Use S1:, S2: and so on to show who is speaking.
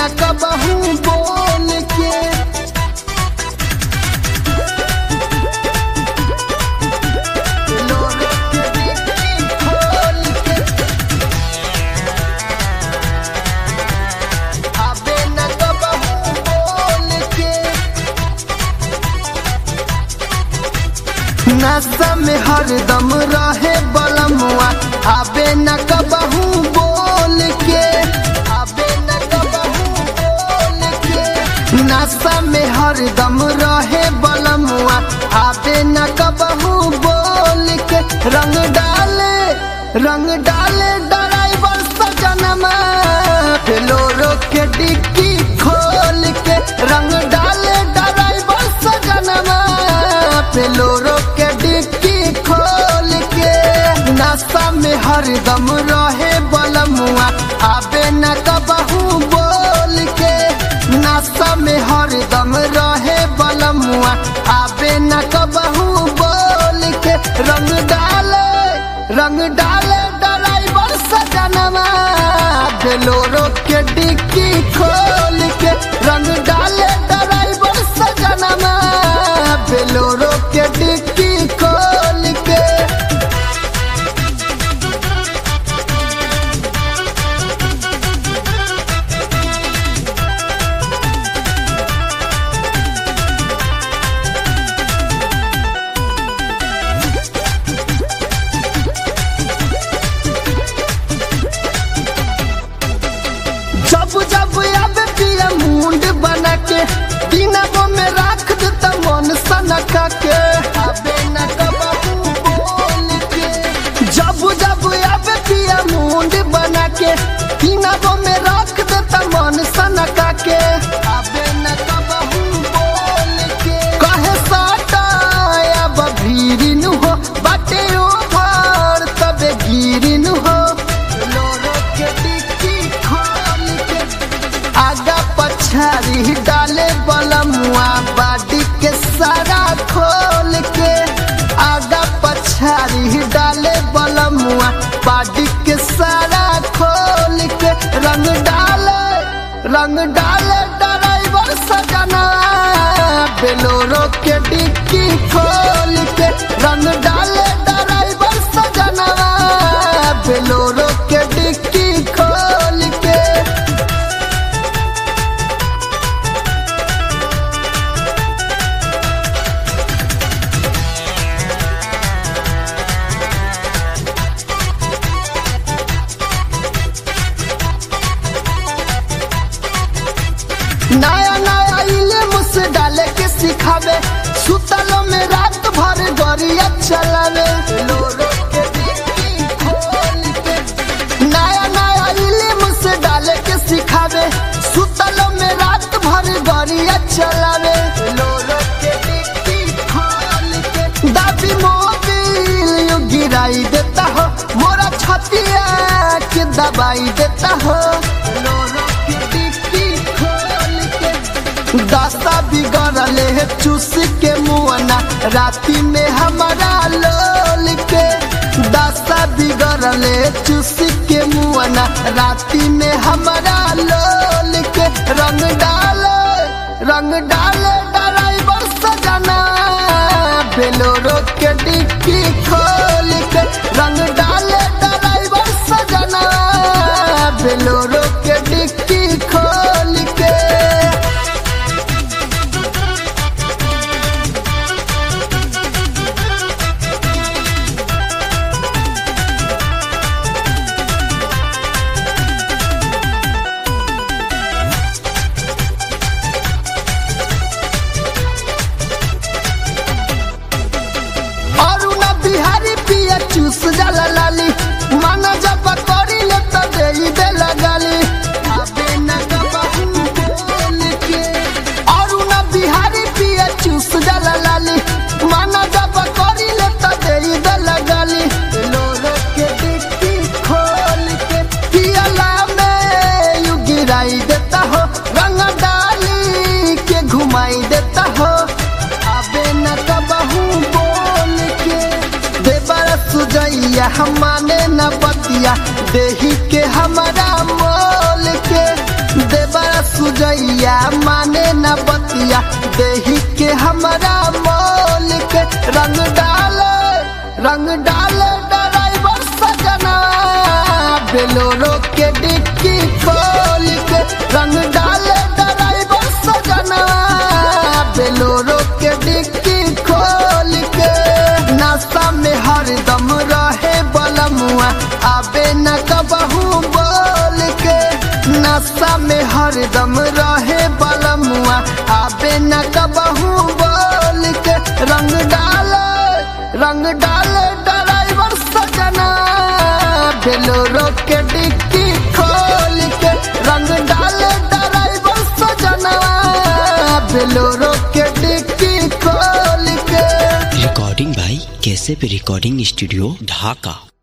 S1: न कबहू बोल के लोरे के डिक्की खोल के आबे न कबहू बोल के नशा में हरदम रहे बलमुआ आबे न कबहू बोल के आबे न कबहू बोल के नशा में हरदम रहे बलमुआ आबे न कबहू बोल के रंग डाले रंग डाले ड्राइवर सजनमा फ्लोरो के डिक्की खोल के रंग डाले ड्राइवर सजनमा फ्लोरो के डिक्की खोल के नाश्ता में हरदम रहे बलमुआ आबे न कबहू बोल के नाश्ता में हरदम रहे बलमुआ आबे न कबहू बोल के रंग डाले रंग डाले ड्राइवर सजनमा बेलोरो के डिक्की खोल के रंग डाले ड्राइवर सजनमा बेलोरो के डिक्की खोल के जब जब आबे पिया मुंड बना के दिनबो में राख देता मन सनका के आबे न कबहू बोल के जब जब आबे पिया मुंड बना के दिनबो में राख देता मन सनका के आबे न कबहू बोल के कहे साटा अब भीरिन हो बाटे ओ भार तबे गिरिन हो लोरो के डिक्की खोल के आगा पछारी डाले बलमुआ बाडी के सारा खोल के आगा पछारी डाले बलमुआ बाडी के सारा खोल के रंग डाले रंग डाले ड्राइवर सजना बेलोरो के डिक्की खोल के रंग डाले ड्राइवर सजना बेलोरो के डिक्की खोल के नया नया इले मुझसे डाले के सिखावे सुतलो में रात भर गरिया चलावे लोरो के डिक्की खोल के नया नया इले मुझसे डाले के सिखावे सुतलो में रात भर गरिया चलावे लोरो के डिक्की खोल के दाबी मोबिल यू गिराई देता हो मोरा छतिया के दबाई देता हो लोरो के डिक्की खोल के दशा बिगड़ले है चूस के मुआना राती में हमारा लोल के दशा बिगड़ले है चूस के मुआना राती में हमारा लोल के रंग डाले रंग डाले ड्राइवर सजना बेलोरो के डिक्की खोल के रंग डाले ड्राइवर सजना बेलोरो के डिक्की खोल के अरुणा बिहारी पिया चूस जाला लाली माना जब करी ले तो दे दे लगाली आबे न कबहू बोल के अरुणा बिहारी पिया चूस जाला लाली माना जब करी ले तो दे दे लगाली लोरो के डिक्की खोल के पियला में यू गिराई देता हो रंग डाली के घुमाई देता हो आबे न कबहू बोल के देवर सुजैया हम माने न बतिया देही के हमारा मोल के देवर कन्हैया माने न बतिया देही के हमारा मोल के रंग डाले रंग डाले ड्राइवर सजना बेलोरो के डिक्की खोल के रंग डाले ड्राइवर सजना बेलोरो के डिक्की खोल के नाश्ता में हरदम रहे बलमुआ आबे न कबहू बोल के नशा में हरदम रहे बलमुआ आबे न कबहू बोल के रंग डाले रंग डाले ड्राइवर सजना बेलोरो के डिक्की खोल के रंग डाले ड्राइवर सजना बेलोरो के डिक्की खोल के
S2: रिकॉर्डिंग भाई कैसे पे रिकॉर्डिंग स्टूडियो ढाका